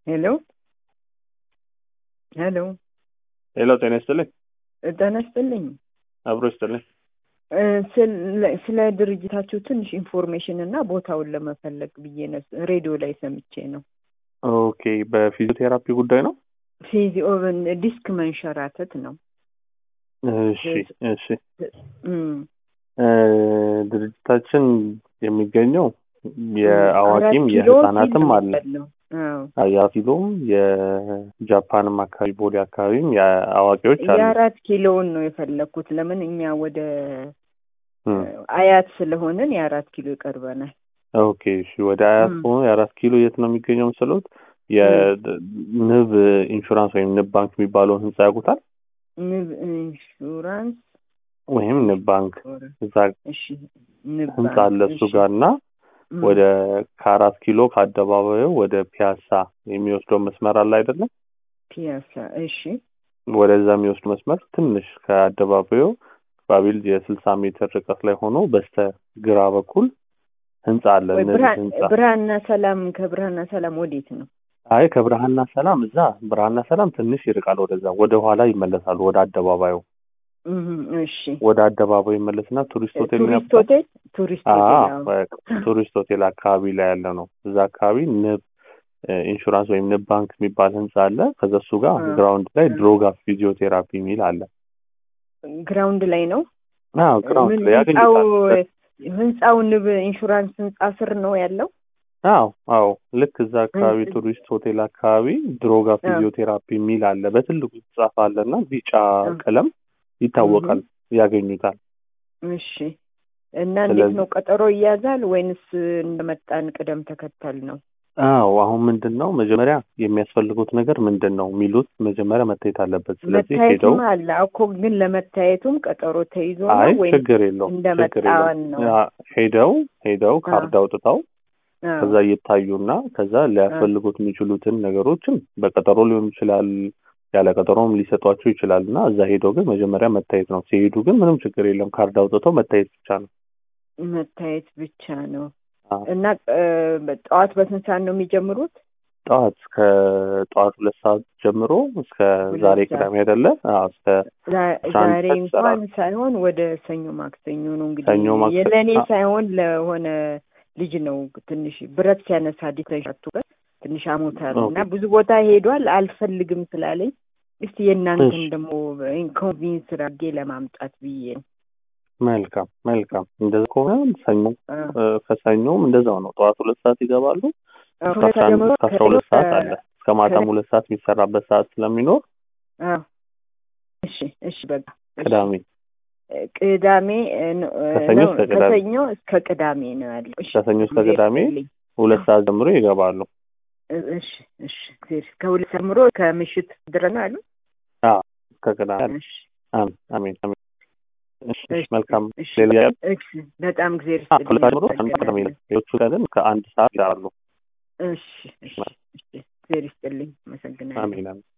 ሄሎ ሄሎ ሄሎ ጤና ይስጥልኝ። ጤና ይስጥልኝ። አብሮ ይስጥልኝ። እ ስለ- ስለ ድርጅታችሁ ትንሽ ኢንፎርሜሽን እና ቦታውን ለመፈለግ ብዬ ነው። ሬዲዮ ላይ ሰምቼ ነው። ኦኬ በፊዚዮቴራፒ ጉዳይ ነው። ፊዚዮ ዲስክ መንሸራተት ነው። እሺ እሺ። እም፣ እ ድርጅታችን የሚገኘው የአዋቂም አራት ኪሎ የህፃናትም ፊልም አለ። ያለው። አዎ። የፊሎም የጃፓንም አካባቢ ቦሌ አካባቢም የአዋቂዎች አሉ። የአራት ኪሎውን ነው የፈለግኩት። ለምን እኛ ወደ እም፣ አያት ስለሆንን የአራት ኪሎ ይቀርበናል። ኦኬ እሺ። ወደ አያት እም። ሆኖ የአራት ኪሎ የት ነው የሚገኘው መሰሎት? የንብ ኢንሹራንስ ወይም ንብ ባንክ የሚባለውን ህንጻ ያውቁታል? ንብ ኢንሹራንስ ወይም ንብ ባንክ እዛ እሺ፣ ንብ ህንጻ ባንክ፣ አለ እሱ እሺ። ጋር እና እም፣ ወደ ከአራት ኪሎ ከአደባባዩ ወደ ፒያሳ የሚወስደው መስመር አለ አይደለም? ፒያሳ። እሺ፣ ወደዛ የሚወስድ መስመር ትንሽ ከአደባባዩ ባቢል የስልሳ ሜትር ርቀት ላይ ሆኖ በስተ ግራ በኩል ህንጻ አለ። ወይ እነዚህ ብርሃን ህንጻ ብርሃንና ሰላም ከብርሃንና ሰላም ወዴት ነው? አይ ከብርሃንና ሰላም እዛ ብርሃንና ሰላም ትንሽ ይርቃል። ወደዛ ወደ ኋላ ይመለሳሉ። ወደ አደባባዩ እም፣ እሺ። ወደ አደባባዩ ይመለስና ቱሪስት ሆቴል ቱሪስት ያውቁታል? ሆቴል ቱሪስት አዎ ሆቴል አዎ። በቃ ቱሪስት ሆቴል አካባቢ ላይ ያለ ነው። እዛ አካባቢ ንብ እ፣ ኢንሹራንስ ወይም ንብ ባንክ የሚባል ህንጻ አለ። ከዛ እሱ ጋር አ፣ ግራውንድ ላይ አ። ድሮጋ ፊዚዮቴራፒ የሚል አለ። ግራውንድ ላይ ነው። አዎ ግራውንድ ምን ላይ ህንጻው ያገኙታል። ህንጻው ንብ ኢንሹራንስ ህንጻ ስር ነው ያለው። አዎ አዎ ልክ እዛ አካባቢ ህንጽ- ቱሪስት ሆቴል አካባቢ ድሮጋ አ፣ ፊዚዮቴራፒ የሚል አለ። በትልቁ የተጻፈ አለና ቢጫ አ፣ ቀለም እምም፣ ይታወቃል። ያገኙታል። እሺ። እና እንዴት ስለዚህ ነው ቀጠሮ ይያዛል ወይንስ እንደመጣን ቅደም ተከተል ነው? አዎ አሁን ምንድን ነው መጀመሪያ የሚያስፈልጉት ነገር ምንድን ነው የሚሉት መጀመሪያ መታየት አለበት። ስለዚህ ሄደው መታየቱም አለ እኮ ግን ለመታየቱም ቀጠሮ ተይዞ አይ ነው ወይም ችግር የለውም ችግር የለውም እንደመጣን ነው? ያ ሄደው ሄደው አ፣ ካርድ አውጥተው አዎ፣ ከዛ እየታዩና ከዛ አ፣ ሊያስፈልጉት የሚችሉትን ነገሮችን በቀጠሮ ሊሆን ይችላል ያለ ቀጠሮም ሊሰጧቸው ይችላል እና እዛ ሄደው ግን መጀመሪያ መታየት ነው። ሲሄዱ ግን ምንም ችግር የለም ካርድ አውጥተው መታየት ብቻ ነው። መታየት ብቻ ነው። አዎ እና እ፣ ጠዋት በስንት ሰዓት ነው የሚጀምሩት? ጠዋት ከጠዋት ሁለት ሰዓት ጀምሮ እስከ ሁለት ዛሬ ሰዓት ቅዳሜ አይደለ? አዎ እስከ ዛ- አስራ አንድ ዛሬ ሰዓት እንኳን ይሰራሉ። ሳይሆን ወደ ሰኞ ማክሰኞ ነው እንግዲህ ሰኞ ማክሰኞ የለእኔ አ- ሳይሆን ለሆነ ልጅ ነው ትንሽ ብረት ሲያነሳ ዲተሻቱበት ትንሽ አሞታል እና ኦኬ ብዙ ቦታ ሄዷል አልፈልግም ስላለኝ እስቲ የእናንተን እሺ ደግሞ ኢንኮንቪንስ አድርጌ ለማምጣት ብዬ ነው። መልካም መልካም። እንደዛ ከሆነ ሰኞ አ፣ እ፣ ከሰኞም እንደዛው ነው። ጠዋት ሁለት ሰዓት ይገባሉ። እስከ ሁለት አስራ አንድ ጀምሮ እስከ አስራ ከሰኞ ሁለት ሰዓት ከ- አለ። እስከ ማታም ሁለት ሰዓት የሚሰራበት ሰዓት ስለሚኖር አ፣ እሺ እሺ በቃ እሺ ቅዳሜ ቅዳሜ እ፣ ነው እ፣ ከሰኞ ነው እስከ ቅዳሜ ከሰኞ እስከ ቅዳሜ ነው ያለው። እሺ ከሰኞ እስከ እግዜር ቅዳሜ ይስጥልኝ። ሁለት ሰዓት ጀምሮ ይገባሉ። እሺ እሺ እግዜር ከሁለት ጀምሮ ከምሽት ድረስ ነው ያሉ። አዎ እስከ ቅዳሜ አለ። እሺ አሜን አሜን አሜን። እሺ እሺ፣ እሺ መልካም እሺ ሌላ ያለ እሺ በጣም እግዜር አዎ ይስጥልኝ። ከሁለት ሰዓት ጀምሮ አንድ ሰዓት ቅዳሜ አመሰግናለሁ። ነው። ሌሎቹ ግን ከአንድ ሰዓት ይሰራሉ። እሺ እሺ እሺ እግዜር ይስጥልኝ። አመሰግናለሁ። አሜን አሜን።